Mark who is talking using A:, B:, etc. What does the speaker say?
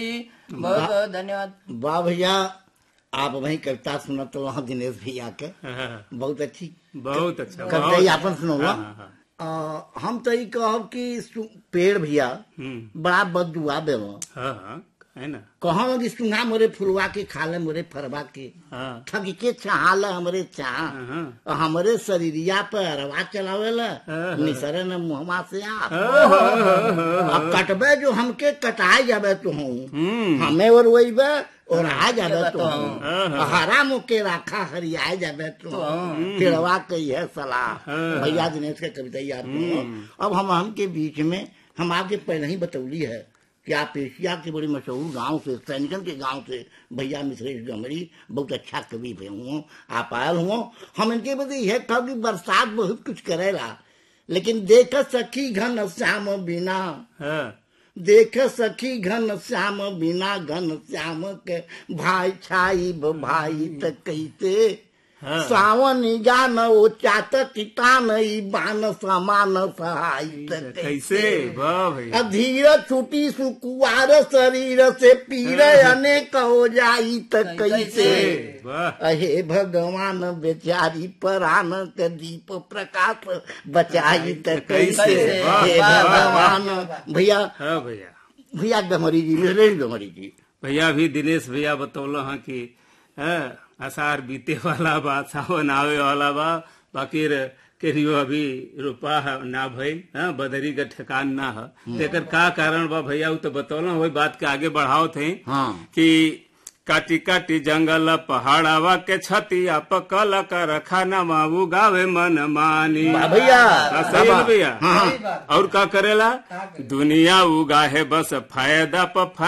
A: बहुत बहुत धन्यवाद
B: वाह भैया आप वही कविता सुना तो वहाँ दिनेश भैया के
C: हाँ,
B: बहुत अच्छी
C: बहुत अच्छा
B: कविता
C: बहुत
B: ही आपन सुनौला
C: हाँ, हाँ,
B: आ, हम तो ये कहब कि सु- पेड़ भैया
C: हम्म,
B: बड़ा बदुआ देव
C: हाँ हाँ है ना
B: कहो कि सुना मोरे फुलवा के खाले मोरे फरवा के
C: हाँ
B: ठग के चाहल हमरे चाह
C: हाँ,
B: हमरे शरीरिया पे अरवा चलावेला
C: हाँ।
B: निसरे न मुहमा से आप
C: हाँ, हाँ, हाँ, हाँ,
B: अब कटबे जो हमके कटाए जाबे तो हूँ
C: हम्म,
B: हमें और वहीबे और आ जाबे तो
C: हाँ,
B: हूँ
C: हाँ।
B: हरा मुके राखा हरियाए जाबे तो हूँ तिड़वा कही है सलाह
C: हाँ।
B: भैया दिनेश के कविता याद करो अब हम हम के बीच में हम आपके पहले ही बतौली है कि आप एशिया के बड़े मशहूर गांव से सैनिकन के गांव से भैया मिश्रेश गमरी बहुत अच्छा कवि भी हुआ आप आयल हुआ हम इनके बदले यह कह कि बरसात बहुत कुछ करेला लेकिन देख सखी घन श्याम बिना
C: हाँ,
B: देख सखी घन श्याम बिना घन श्याम के भाई छाई ब भाई त कैसे
C: हाँ।
B: सावन गान ओ चात कितान ई बान समान सहाय त
C: कैसे वाह भैया
B: अधीर छुटी सुकुआर शरीर से पीर अनेक हो जाई त कैसे
C: वाह
B: अहे भगवान बेचारी परान के दीप प्रकाश बचाई त कैसे
C: कैसे? वाह,
B: हे
C: वाह, वाह,
B: भगवान भैया
C: हाँ भैया
B: भैया गमरी जी मिश्रेश गमरी जी
C: भैया भी दिनेश भैया बतौल हाँ कि हाँ, आषाढ़ बीते वाला बा सावन आवे वाला बा बाकी रे केरियो अभी रुपा है ना भइल हाँ, बदरी का ठेकान ना है तेकर का कारण बा भैया उ तो बतौल वही बात के आगे बढ़ाओ थे
B: हाँ
C: कि काटी काटी जंगल पहाड़ावा के छतिया पकल कर खाना माऊ गावे मन मानी
B: वाह भैया
C: हाँ, सही है ना भैया
B: हाँ
A: सही बात
C: और का करेला दुनिया उगा है बस फायदा प